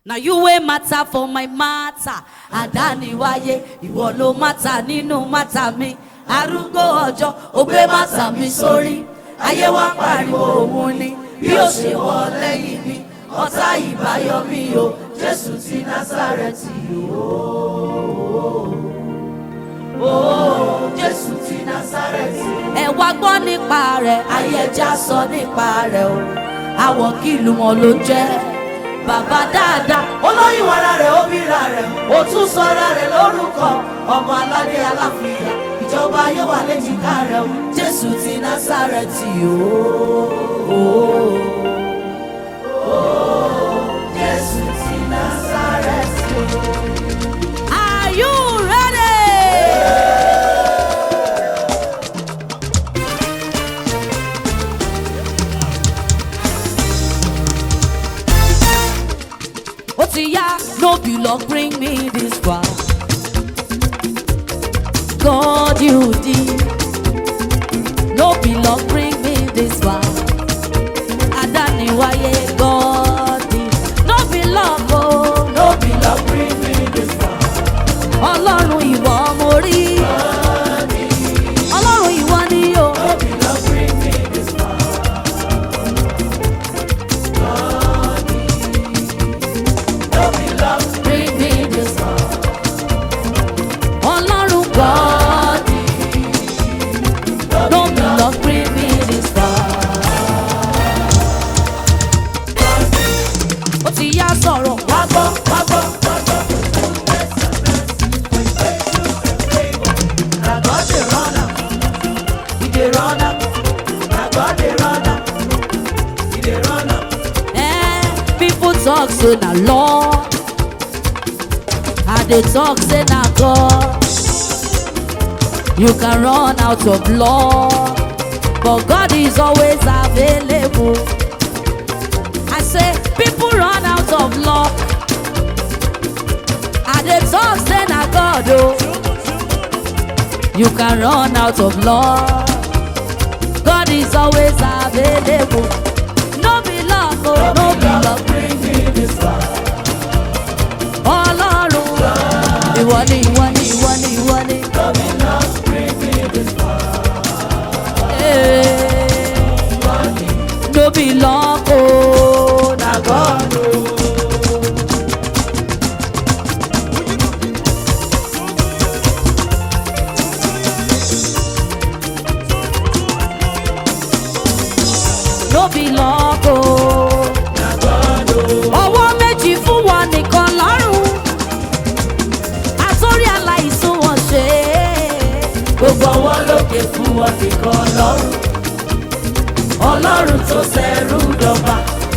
na you wey matter for my matter àdániwáyé ìwọ ló matter nínú matter mi arúgbó ọjọ́ ó gbé matter mi sórí ayé wa pariwo òun ni bí ó ṣe wọ lẹ́yìn mi ọ̀tá ìbáyọ mi o jésù ti násàrẹ́tì o o jésù ti násàrẹ́tì. ẹ wá gbọ́ nípa rẹ̀ ayé ẹja sọ nípa rẹ̀ o àwọ̀ kìlú mọ́ ló jẹ́ bàbá dáadáa olóyún ara rẹ̀ obìnrin rẹ̀ ó tún sọra rẹ̀ lórúkọ ọmọ aládé aláfíà ìjọba ayé wà léjìká rẹ̀ o jésù ti násàrẹ́tì o. jésù ti násàrẹ́tì o. Are you ready? ó ti yá no be luck bring me this far God you did no be luck bring me this far adániwáyé God did no be luck o no be luck bring me this far ọlọ́run ìwọ mo rí ọlọ́run ìwọ ni o. no be luck bring me this far. bring me this far. Ọlọ́run God no be luck bring me this far. Ó ti yá sọ̀rọ̀ wá gbọ́ wá gbọ́ wá gbọ́. Na God dey run am, He dey run am. Na God dey run am, He dey run am. Eh, people talk say na law. I dey talk say na God. You can run out of law, but God is always available. I say people run out of law. I dey talk say na God o. You can run out of law. God is always available. No be luck o, no be luck. Ọlọ́run ìwọ ni ìwọ ni ìwọ ni ìwọ ni. Eh, No be luck o, na God o. No be luck o. Ọwọ́ méjì fún wọn nìkan lọ́rùn. Àtórí aláìsùn wọn ṣe é. Gbogbo ọwọ́ lókè fún wọn nìkan lọ́rùn. Ọlọ́run tó ṣẹrú dọba.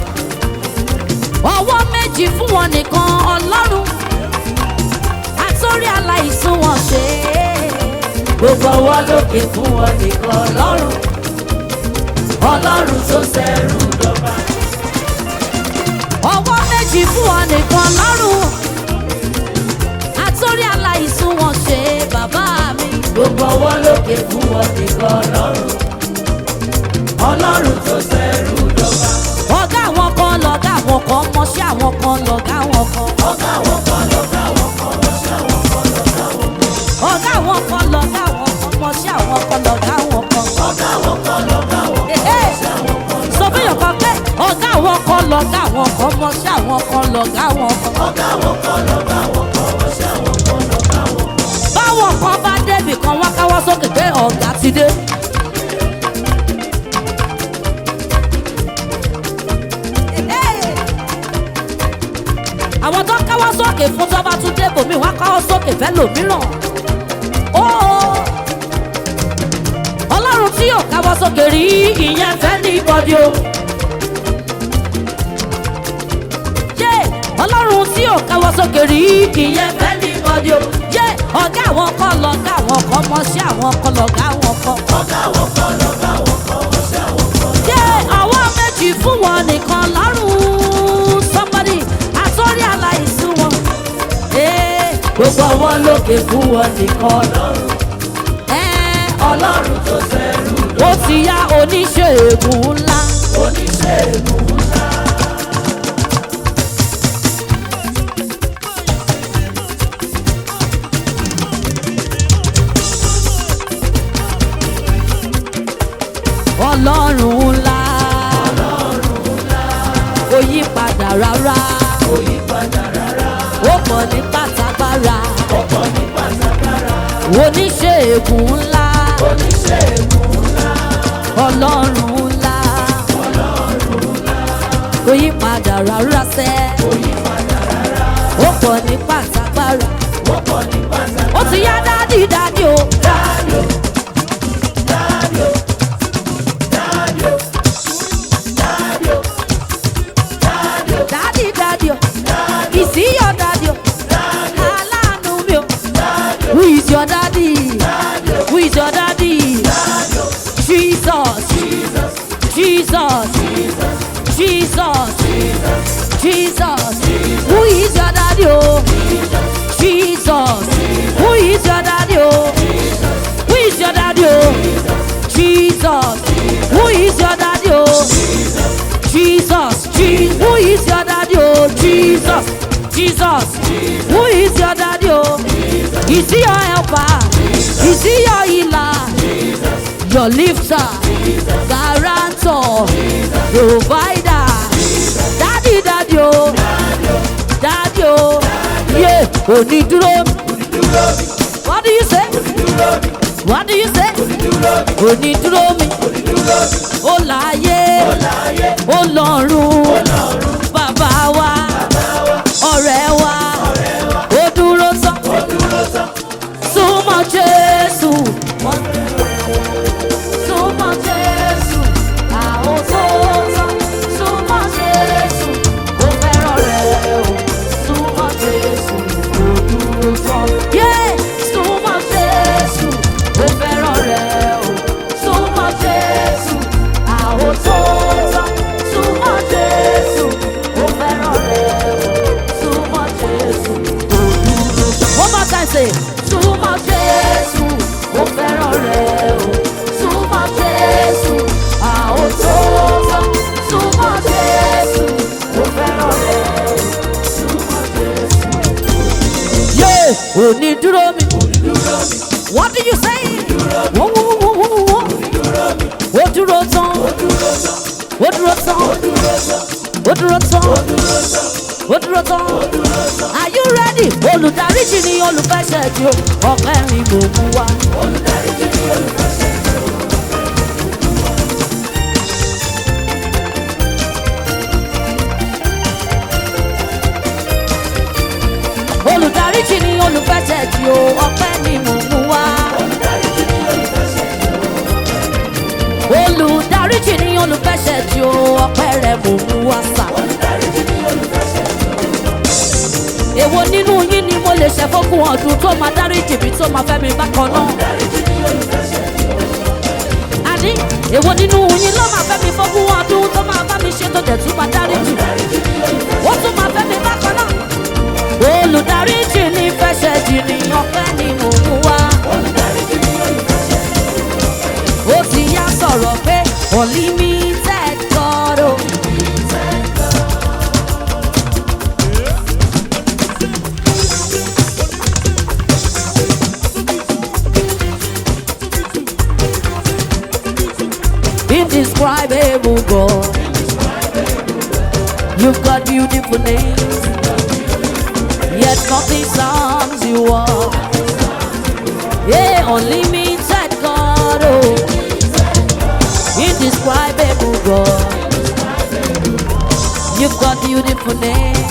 Ọwọ́ méjì fún wọn nìkan ọlọ́run. Àtórí aláìsùn wọn ṣe é. Gbogbo ọwọ́ lókè fún wọn nìkan lọ́rùn. Ọlọ́run tó ṣẹrú dọba ọwọ́ méjì fún ọ nìkan lọ́rùn àtórí aláìsùn wọn ṣe bàbá mi. gbogbo ọwọ́ lókè fún ọ nìkan lọ́rùn ọlọ́run tó ṣẹrú dọ́gba. ọ̀gá àwọn kan lọ̀gá àwọn kan mọṣẹ́ àwọn kan lọ̀gá àwọn kan. ọ̀gá àwọn kan lọ̀gá àwọn kan mọṣẹ́ àwọn kan lọ̀gá àwọn kan. ọ̀gá àwọn kan lọ̀gá àwọn kan mọṣẹ́ àwọn kan lọ̀gá àwọn kan. ọ̀gá àwọn kan lọ̀gá àwọn kan mọṣẹ́ àwọn kan sọ fún yàn kan pé ọ̀gá àwọn kan lọ̀gá àwọn kan mọṣẹ́ àwọn kan lọ̀gá àwọn kan. ọ̀gá àwọn kan lọ̀gá àwọn kan mọṣẹ́ àwọn kan lọ̀gá àwọn kan. báwọn kan bá débì kan wá káwọ́ sókè pé ọ̀gá ti dé. àwọn tó káwọ́ sókè fún tó bá tún débò mí wá káwọ́ sókè fẹ́ lòmíràn. ó ọlọ́run tí yóò káwọ́ sókè rí ìyẹn fẹ́ ní ìbọ̀dí o. yé ọlọ́run tí yóò káwọ́ sókè rí ìyẹn fẹ́ ní ìbọ̀dí o. yé ọ̀gá àwọn kan lọ̀gá àwọn kan mọṣẹ́ àwọn kan lọ̀gá àwọn kan. ọ̀gá àwọn kan lọ̀gá àwọn kan mọṣẹ́ àwọn kan. yé àwọn méjì fún wọn nìkan lọ́rùn somebody àtọ́rí aláìsí wọn. Ee, gbogbo àwọn lókè fún wọn nìkan lọ́rùn. Ẹ́, ọlọ́run tó ṣẹrú ó ti yá oníṣègùn ńlá. oníṣègùn ńlá. rárá. ó pọ̀ ní pátágbára. oníṣègùn ńlá. ọlọ́run ńlá. kò yí padà rárá sẹ́. ó pọ̀ ní pátágbára. ó ti yá dádì dádì o. dádì dádì o. ìsíyọ̀ dádì o. aláàánú mi o. who is your daddy? who is your daddy? Jesus. Jesus. Jesus. Jesus. Who is your daddy? Oh? Jesus. Who is your daddy? Oh? Who is your daddy? Oh? Jesus. Who is your daddy? Oh? Jesus. Je- Who is your daddy? Oh? Jesus. Jesus. Who is your daddy? Oh? Is he your helper? Is he your healer? Your lifter? Guarantor? Provider? Daddy, daddy, oh. Daddy, oh. Yeah, onídúró. What do you say? What do you say? Onídúró mi. Ó láyé. Ó lọ́run. Bàbá wa. Ọ̀rẹ́ wa. Ó dúró tán. Súnmọ́ Jésù. Súnmọ́ Jésù. Àwọn tó tán. Súnmọ́ Jésù. Ó fẹ́ràn rẹ̀ o. Súnmọ́ Jésù. Ó dúró tán. Yeah! Súnmọ́ Jésù. Ó fẹ́ràn rẹ̀ o. Súnmọ́ Jésù. Àwọn tó tán. Súnmọ́ Jésù. Ó fẹ́ràn rẹ̀ o. Súnmọ́ Jésù. Ó dúró tán. One more time say. Súnmọ́ Jésù. Ó fẹ́ràn rẹ̀ o. Súnmọ́ Jésù. Àwọn tó tán. Súnmọ́ Jésù. Ó fẹ́ràn rẹ̀ o. Súnmọ́ Jésù. Yeah! Onídúró mi. What do you say? Wọ́n wọ́n wọ́n wọ́n wọ́n wọ́n. Ó dúró tán. Ó dúró tán. Ó dúró tán. Ó dúró tán. Are you ready? Olùdaríjì ni olùfẹsẹ̀ tí o. Ọ̀pẹ rìn mò ń wá. Olùdaríjì ni olùfẹsẹ̀ tí o. Ọ̀pẹ ni mò ń wá. Olùdaríjì ni olùfẹsẹ̀ tí o. Ọ̀pẹ rẹ̀ mò ń wá sà. Èwo nínú yín ni mo lè ṣe fógún ọdún tó máa dáríjì mi tó máa fẹ́ mi bákan náà? Àní èwo nínú yín ló máa fẹ́ mi fógún ọdún tó máa bá mi ṣe tó dẹ̀ tún máa dáríjì? Ó tún máa fẹ́ mi bákan náà. Olùdaríjì ní fẹsẹ̀ jì ní ọpẹ́ ni mò ń wá. Ó ti yá sọ̀rọ̀ pé unlimited God o. Indescribable God. You've got beautiful names, yet nothing sums you up. Yeah, unlimited God, oh, indescribable God. You've got beautiful names,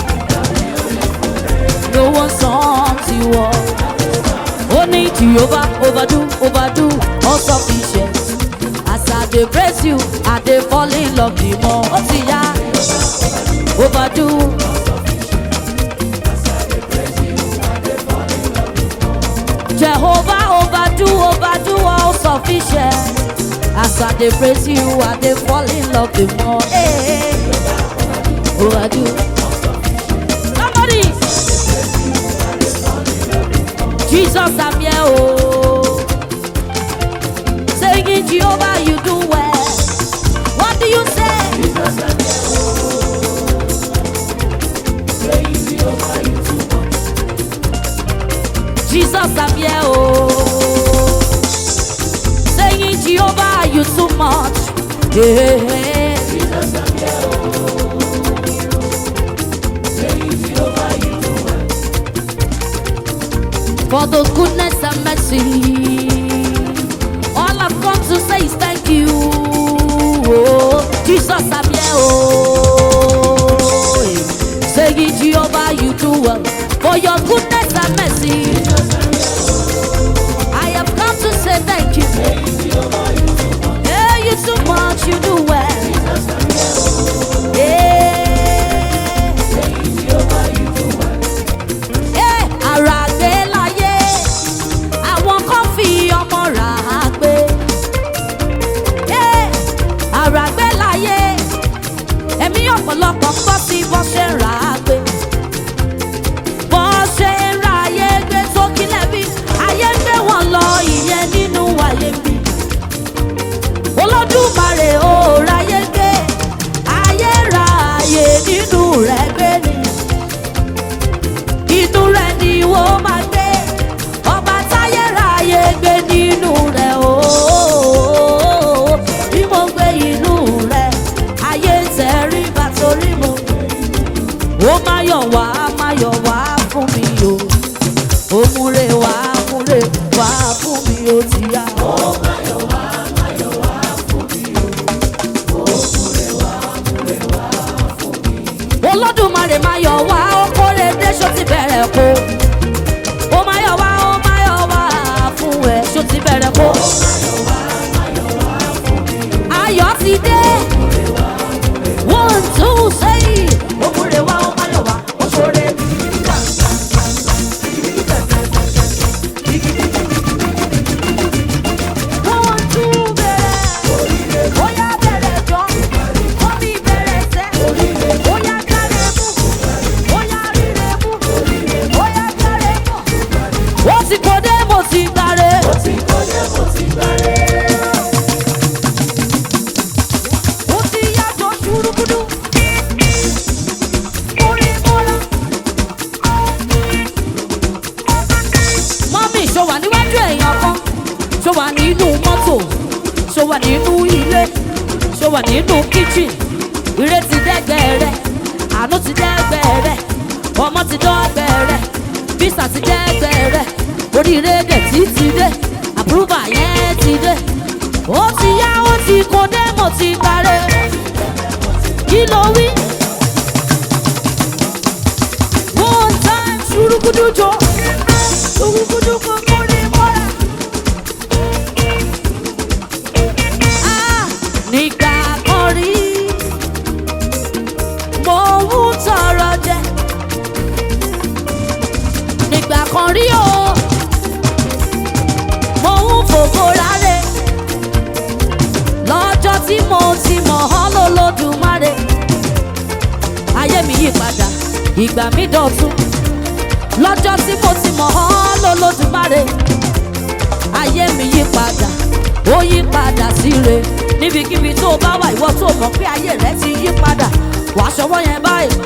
no one sums you up. Only Jehovah overdo, overdo, all sufficient. As I dey praise you, I dey fall in love the more. Ó ti yá, overdo. Jehovah overdo, overdo all sufficient. As I dey praise you, I dey fall in love the more. Hey, overdo. Somebody. Jesus, I'm here, oh. Singing Jehovah, you do well. What do you say? Jesus, I'm here, oh. Saying Jehovah, you too much. Yeah. for the goodness and mercy. All I've come to say is thank you. Oh, Jesus, I'm here. Oh, say it, Jehovah, you do well for your goodness and mercy. I have come to say thank you. Yeah, you too much, you do well. Yeah. Yeah, ara gbé láyé, àwọn kan fi ọmọ rà á gbé. Yeah, ara gbé láyé, ẹ̀mí ọ̀pọ̀lọpọ̀ ń gbọ́ sí bọ́ ṣe ń rà á gbé. Bọ́ ṣe ń ra ayé gbé tó kílẹ̀ bí, ayé ń gbé wọn lọ ìyẹn nínú ayé mi. Olódùmarè ò ráyé gbé, ayé ra ayé nínú rẹ̀ gbé ni inú rẹ̀ ni wọ́n máa gbé ọba táyé ráyè gbé nínú rẹ̀ ooo bí mo gbé inú rẹ̀ ayé tẹ̀rí bá torí mo ó máa yọ̀ wá máa yọ̀ wá fún mi o ó múre wá múre wá fún mi o ti yá. olódùmarè máa yọ̀ wá ó kórè dé ṣó ti bẹ̀rẹ̀ kó ó máa yọ̀ wá ó máa yọ̀ wá fún ẹ ṣó ti bẹ̀rẹ̀ kó ayọ̀ ti dé one two three ó múre wá ó máa yọ̀ wá ó ṣoore one two bẹ̀rẹ̀ ó yá bẹ̀rẹ̀ jọ ó mi bẹ̀rẹ̀ sẹ́ ó yá kárẹ̀ mú ó yá rírẹ̀ mú ó yá kárẹ̀ mú ó ti kó dé mo ti gbàre. ó ti yàtọ̀ ṣùrùkùdù orí mọ́lá. mọ́mí ṣó wà níwájú èèyàn kan ṣó wà nínú mọ́tò ṣó wà nínú ilé ṣó wà nínú kíchìn ire ti dẹ́gbẹ́ rẹ̀ àánú ti dẹ́gbẹ́ rẹ̀ ọmọ ti dọ́gbẹ́ rẹ̀ bísà ti dẹ́gbẹ́ rẹ̀ oríire dẹ̀ tí ti dé àpúrúbà yẹn ti dé ó ti yá ó ti kó dé mo ti parẹ́ kí ló wí. one time ṣùrùkùdù jọ ṣùrùkùdù kò kórè mọ́ra. Ah, nígbà kan rí mo ń tọrọ jẹ nígbà kan rí o mo ń fògo rárẹ̀ lọ́jọ́ tí mo ti mọ̀ ọ́ lólódùmarè ayé mi yí padà ìgbà mi dọ̀tun lọ́jọ́ tí mo ti mọ̀ ọ́ lólódùmarè ayé mi yí padà ó yí padà síre níbikíbi tó o bá wà ìwọ tó mọ̀ pé ayé rẹ ti yí padà wàá ṣọwọ́ yẹn báyìí.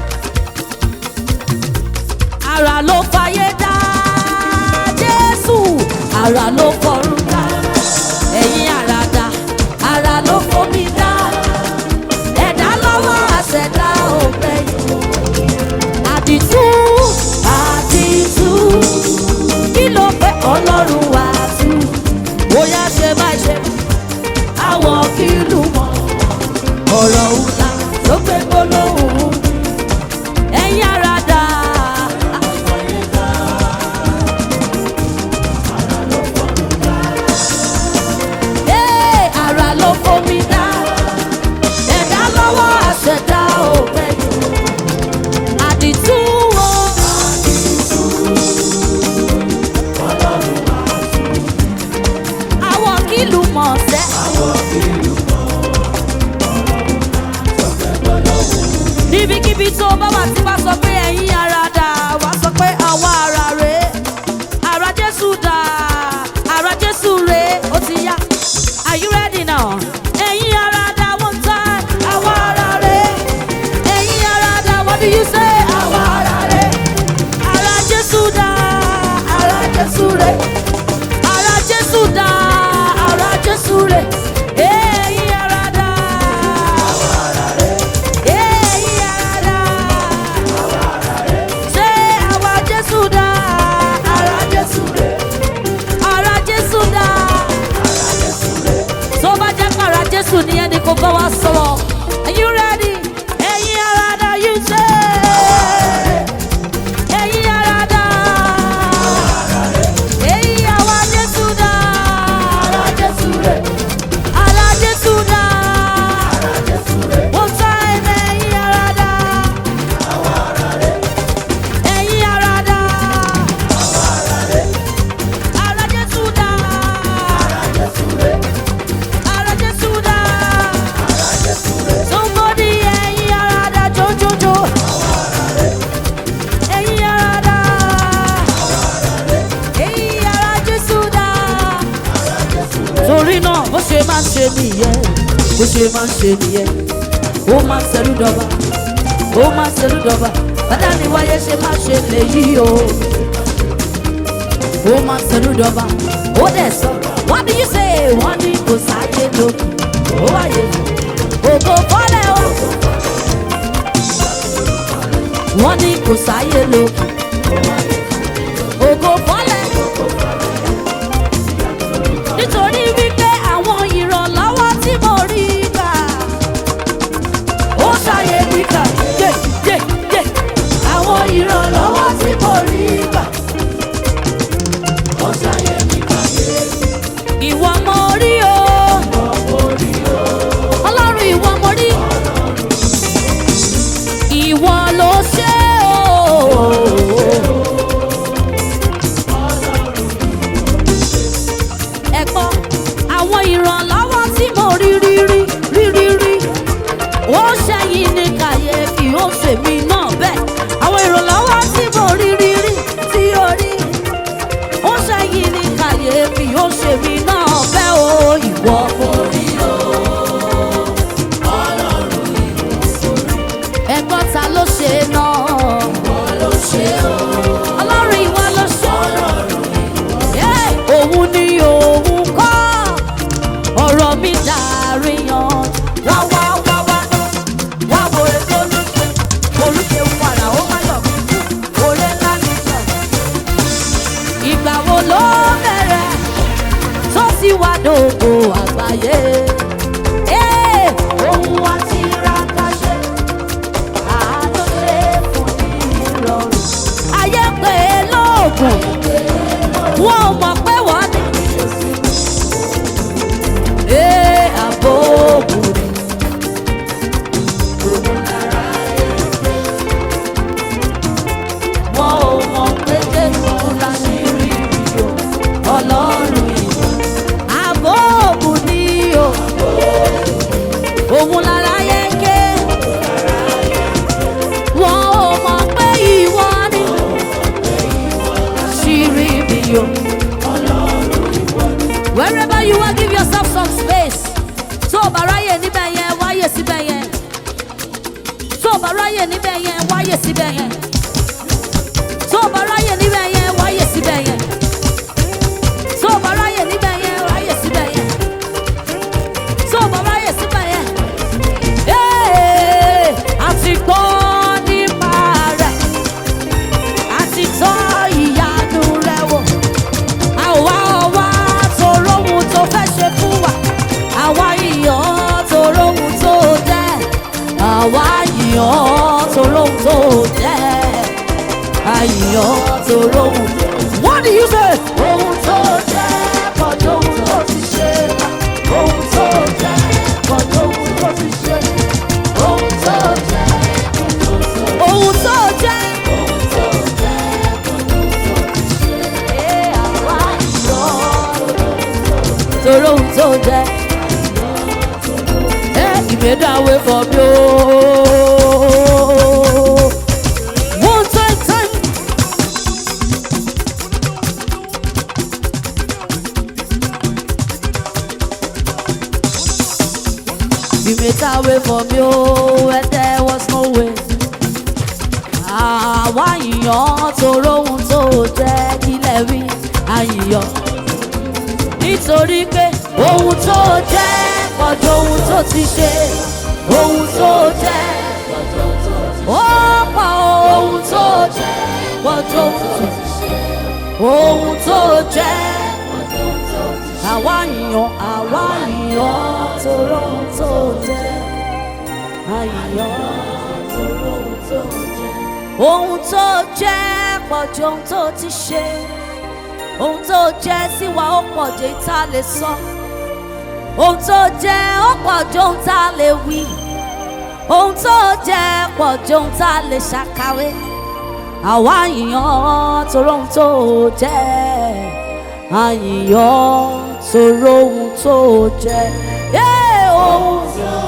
ara ló fayé dá jésù ara ló fọ̀run dá ẹ̀yin ara dá ara ló fomi dá ẹ̀dá lọ́wọ́ àṣẹ̀dá ògbẹ́yìn àdìtú àdìtú kí ló fẹ́ ọlọ́run wá tú bóyá ṣe má ṣe àwọn kìlú mọ́ ọ̀rọ̀ ńlá ló gbé gbólóhùn ẹ̀yin ara dá. Ee, ara ló fomi dá ẹ̀dá lọ́wọ́ àṣẹ̀dá ògbẹ́yìn àdìtú o. àwọn kìlú mọ̀ sẹ́. máa ń ṣe nìyẹn bó ṣe máa ń ṣe nìyẹn ó máa ń ṣerú dọba ó máa ń ṣerú dọba bàdá ni wáyé ṣe máa ṣe lèyí o ó máa ń ṣerú dọba ó dẹ̀ sọ wọ́n ní yìí ṣe wọ́n ní kò sáyé lókè ó wáyé ògo fọ́lẹ̀ o wọ́n ní kò sáyé lókè ògo fọ́lẹ̀ nítorí wípé àwọn ìrànlọ́wọ́ tí mo rí gbà ó ṣàyè mi kà yé yé yé àwọn ìrànlọ́wọ́ tí mo rí gbà ó ṣàyè mi kà yé. ìwọ mo rí o ọlọ́run ìwọ mo rí ìwọ ló ṣe o. ẹ̀gbọ́n àwọn ìrànlọ́wọ́ tí mo rí rí rí rí rí rí ó ṣẹ́yìn ní kàyéfì ó ṣèmi náà bẹ́ẹ̀ àwọn ìrànlọ́wọ́ tí mo rí rí rí tí ó rí ó ṣẹ́yìn ní kàyéfì ó ṣèmi náà bẹ́ẹ̀ o ìwọ mo rí o. ẹ̀gbọ́n ta ló ṣe náà. ìwọ ló ṣe o. ọlọ́run ìwọ ló ṣe o. Yeah, òun ni òun kọ́ ọ̀rọ̀ mi dàrí yan. wá wá wá wá wá wo ètò olùṣe olùṣe wàrà ó má yọ̀ mí kú òré ńlá mi sọ. ìgbà wo ló bẹ̀rẹ̀ tó sì wá dògbò àgbáyé. Eh, ohun àti ìràkàṣe àádọ́ṣe fún ìrọ̀rùn. ayé pé lóògùn wọn ò mọ̀ pé wọ́n ní. ee àbò òbúrò. wọn ò mọ̀ pé jésù láṣìírí rí o ọlọ́run ìwọ. àbò òbú ni o òun lára yẹ ké wọn ò mọ̀ pé ìwọ ni ṣírí mi o. wherever you are give yourself some space tó o bá ráyè níbẹ̀ yẹn wáyè síbẹ̀ yẹn tó o bá ráyè níbẹ̀ yẹn wáyè síbẹ̀ yẹn tó o bá ráyè níbẹ̀ yẹn wáyè síbẹ̀ yẹn tó o bá ráyè níbẹ̀ yẹn wáyè síbẹ̀ yẹn tó o bá ráyè síbẹ̀ yẹn. Ee, àti gbọ́ nípa rẹ̀ àti tọ́ ìyanu rẹ̀ wò. Àwa ọwá toró ohun tó fẹ́ ṣe fún wa. Àwa ìyàn toró ohun tó jẹ́. Àwa ìyàn toró ohun tó jẹ́. Àyìyàn toró ohun. What do you say? Ohun tó jẹ́ kọjú ohun tó ti ṣe. Ohun tó jẹ́ kọjú ohun tó ti ṣe. Ohun tó jẹ́ ohun tó jẹ́. Ee, àwa ìyàn toró ohun tó jẹ́. Ẹ ìgbédáwé fọ bí ó. One time time. You made a way for me, oh, and there was no way. Àwa ìyàn toró ohun tó jẹ́ kílẹ̀ rí àyìyàn. Nítorí pé ohun tó jẹ́ pọ̀jù ohun tó ti ṣe. Ohun tó jẹ́ ó pọ̀ ohun tó jẹ́ pọ̀jù ohun tó ti ṣe. Ohun tó jẹ́ àwa ìyàn àwa ìyàn toró ohun tó jẹ́ àyìyàn toró ohun tó jẹ́ ohun tó jẹ́ pọ̀ ju ohun tó ti ṣe ohun tó jẹ́ sí wa ó pọ̀ ju èyí tá a lè sọ ohun tó jẹ́ ó pọ̀ ju ohun tá a lè wí ohun tó jẹ́ pọ̀ ju ohun tá a lè ṣàkàwé àwa àyìyàn toró ohun tó jẹ́ àyìyàn toró ohun tó jẹ́ yé ohun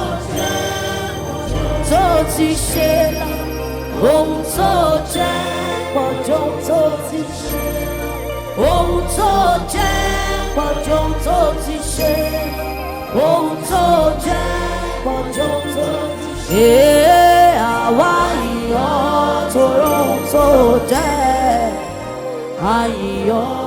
tó ti ṣe ohun tó jẹ́ pọ̀ ju ohun tó ti ṣe ohun tó jẹ́ pọ̀ ju ohun tó ti ṣe ohun tó jẹ́ pọ̀jọ́ tó jẹ́. Ee àwa ìyọ́ tó rọ̀ tó jẹ́ àyíyọ́.